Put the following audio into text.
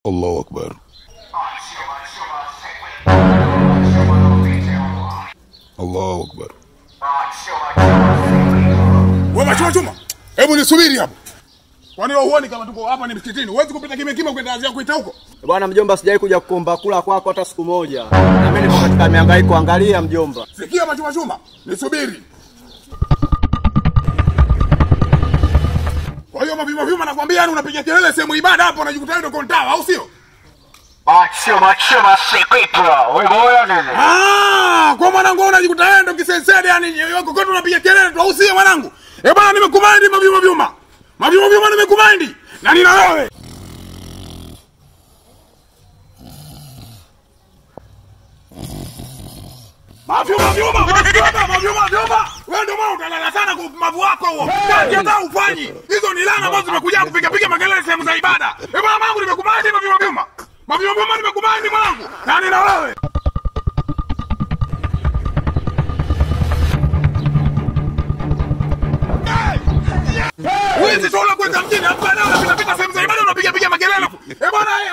Allahu Akbar. Allahu Akbar. Wewe machuma chuma. Hebu nisubiri hapo. Kwani wewe huoni kama tuko hapa ni msikitini? Huwezi kupita kimya kimya kwenda azia kuita huko? Bwana mjomba, sijawahi kuja kuomba kula kwako hata siku moja. Na mimi niko katika mihangaiko, angalia mjomba. Sikia machuma chuma. Nisubiri. Kwa hiyo mapima pima nakwambia yani unapiga kelele sehemu ibada hapo unajikuta wewe ndio kontawa au sio? Machuma chuma sekretwa. Wewe nini? Ah, kwa mwanangu wewe unajikuta wewe ndio kisensede yani kokote unapiga kelele tu au sio mwanangu? Eh bwana nimekumaindi mapima vyuma. Mapima vyuma nimekumaindi. Na nina wewe. Mavyuma vyuma, mavyuma, mavyuma vyuma. Wewe ndio maana utalala sana kwa upumavu wako huo. Kazi hata ufanyi. Hizo ni laana ambazo zimekuja kupiga piga makelele sehemu za ibada. Eh bwana mangu nimekumaindi mavyuma vyuma. Mavyuma vyuma nimekumaindi mwanangu. Na nina wewe. Wizi tu unakwenda mjini hapa leo unapita pita sehemu za ibada unapiga piga makelele. Eh bwana eh